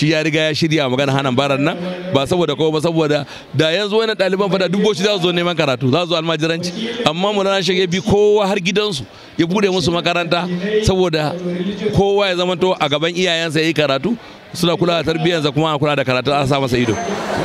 shi ya riga ya shirya magana hana baran nan ba saboda kowa ba saboda da yanzu wani ɗaliban fada duk shi za su zo neman karatu za su zo almajiranci amma mulana shek ya bi kowa har gidansu ya bude musu makaranta saboda kowa ya zama to a gaban iyayensa ya yi karatu suna kula da tarbiyyarsa kuma a kula da karatu an sa masa ido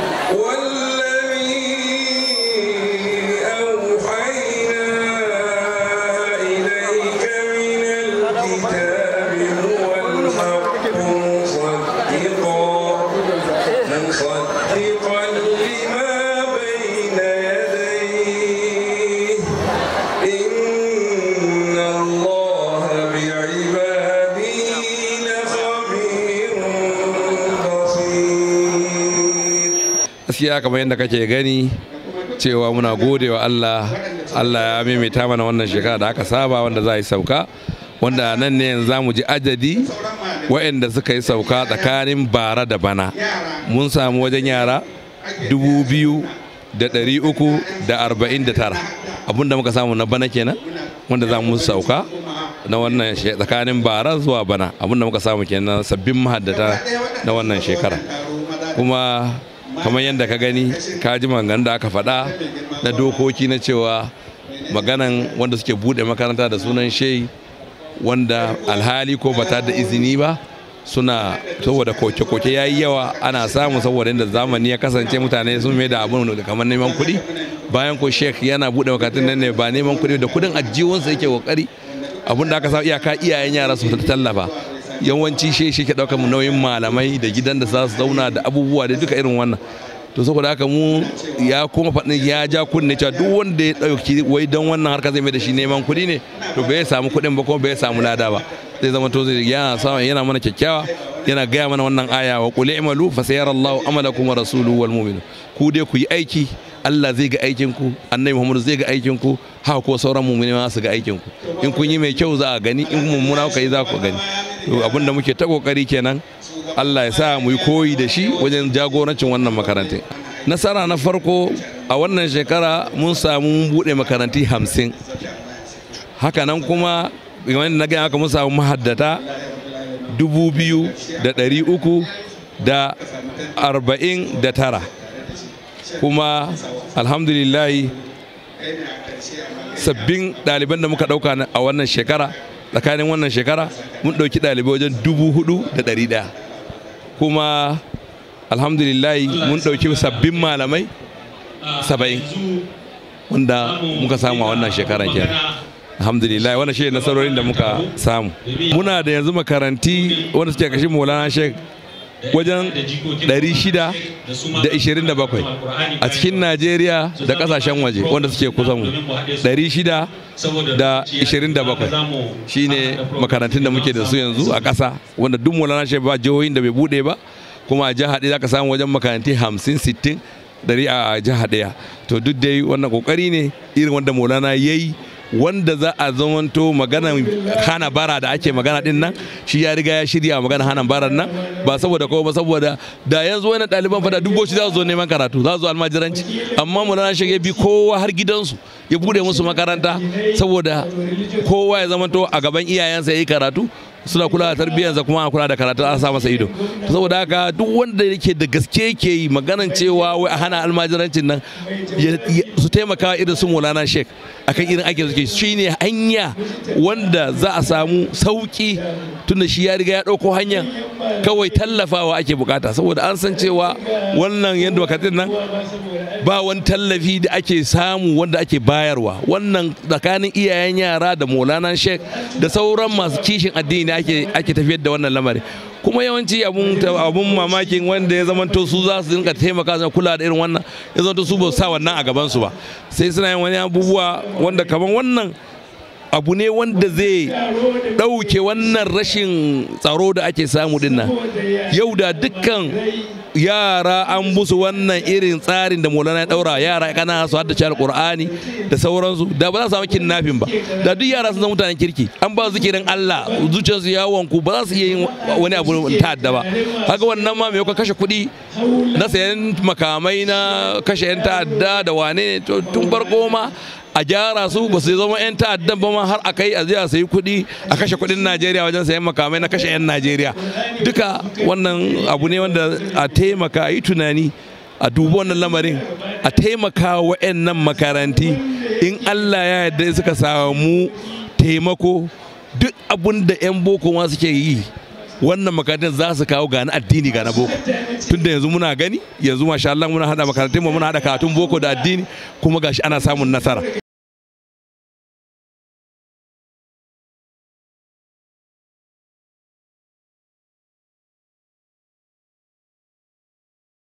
gaskiya kamar yadda kake gani cewa muna gode wa Allah Allah ya maimaita mana wannan shekara da aka saba wanda za a yi sauka wanda nan ne yanzu za mu ji adadi waɗanda suka yi sauka tsakanin bara da bana mun samu wajen yara dubu biyu da ɗari uku da arba'in da tara abinda muka samu na bana kenan wanda za mu sauka na wannan tsakanin bara zuwa bana abinda muka samu kenan sabbin mahaddata na wannan shekara kuma kamar yadda ka gani ka ji maganganun da aka faɗa na dokoki na cewa maganan wanda suke buɗe makaranta da sunan shei wanda alhali ko bata da izini ba suna saboda koke-koke ya yi yawa ana samu saboda inda zamani ya kasance mutane sun mai da abin kamar neman kuɗi bayan ko sheik yana buɗe makarantun nan ne ba neman kuɗi da kuɗin ajiyunsa yake kokari abin da aka sa iyaka iyayen yara su tallafa yawanci shi shi ke ɗaukar nauyin malamai da gidan da za su zauna da abubuwa da duka irin wannan to saboda haka mu ya kuma faɗin ya ja kunne cewa duk wanda ya ɗauki wai don wannan harka zai mai da shi neman kuɗi ne to bai samu kuɗin ba kuma bai samu lada ba zai zama to yana samu yana mana kyakkyawa yana gaya mana wannan aya wa qul i'malu fa sayarallahu amalakum wa rasuluhu wal mu'minun ku dai ku yi aiki Allah zai ga aikin ku annabi Muhammad zai ga aikin ku haka ko sauran mu'mini ma su ga aikin ku in kun yi mai kyau za a gani in mummuna kuka yi za ku gani to abin da muke ta kokari kenan Allah ya sa mu yi koyi da shi wajen jagorancin wannan makarantai nasara na farko a wannan shekara mun samu buɗe makaranti hamsin hakanan kuma wanda na gaya haka mun samu mahaddata dubu biyu da ɗari uku da arba'in da tara kuma alhamdulillahi sabbin ɗaliban da muka ɗauka a wannan shekara tsakanin wannan shekara mun ɗauki ɗalibai wajen dubu hudu da ɗari ɗaya kuma alhamdulillahi mun ɗauki sabbin malamai saba'in wanda muka samu a wannan shekaran kenan alhamdulillah wannan shi nasarorin da muka samu muna da yanzu makaranti wanda suke kashin maulana sheik wajen 627 a cikin najeriya da kasashen waje wanda suke kusa mu 627 shine makarantun da muke da su yanzu a ƙasa wanda duk maulana sheik ba jihohin da bai bude ba kuma a jiha ɗaya za ka samu wajen makaranti 50 60 dari a jiha ɗaya to duk dai wannan kokari ne irin wanda maulana ya yi wanda za a zamanto magana hana bara da ake magana din nan shi ya riga ya shirya magana hana baran nan ba saboda kowa ba saboda da yanzu wani ɗaliban fada duk shi za su zo neman karatu za su zo almajiranci amma mulana shi ya bi kowa har gidansu ya bude musu makaranta saboda kowa ya zamanto a gaban iyayensa ya yi karatu suna kula da tarbiyyarsa kuma a kula da karatu an sa masa ido saboda haka duk wanda yake da gaske yake yi maganan cewa wai a hana almajirancin nan su taimaka irin su Maulana Sheikh akan irin ake suke shine hanya wanda za a samu sauki tunda shi ya riga ya dauko hanyar kawai tallafawa ake bukata saboda an san cewa wannan yadda wakatin nan ba wani tallafi da ake samu wanda ake bayarwa wannan tsakanin iyayen yara da Maulana Sheikh da sauran masu kishin addini ake ake tafiyar da wannan lamari kuma yawanci abun abun mamakin wanda ya zamanto su za su dinka taimaka su kula da irin wannan ya zamanto su ba sa wannan a gaban su ba sai suna yin wani abubuwa wanda kamar wannan abu ne wanda zai ɗauke wannan rashin tsaro da ake samu dinnan yau da dukkan yara an musu wannan irin tsarin da maulana ya daura yara kana su haddace alqur'ani da sauransu da ba za su samu kidnapping ba da duk yara sun zama mutanen kirki an ba zikirin Allah zuciyarsu ya wanku ba za su iya yin wani abu ta'adda ba haka wannan ma mai kashe kuɗi na sayan makamai na kashe yan ta'adda da wane ne tun farko ma a gyara su ba su zama 'yan ta'addan ba ma har a kai a je a sayi kuɗi a kashe kuɗin najeriya wajen sayan makamai na kashe 'yan najeriya duka wannan abu ne wanda a taimaka a yi tunani a dubi wannan lamarin a taimaka wa nan makaranti in allah ya yarda suka samu taimako duk abun da 'yan boko ma suke yi wannan makarantar za su kawo gani addini ga na boko tunda yanzu muna gani yanzu masha Allah muna hada makarantun mu muna hada karatun boko da addini kuma gashi ana samun nasara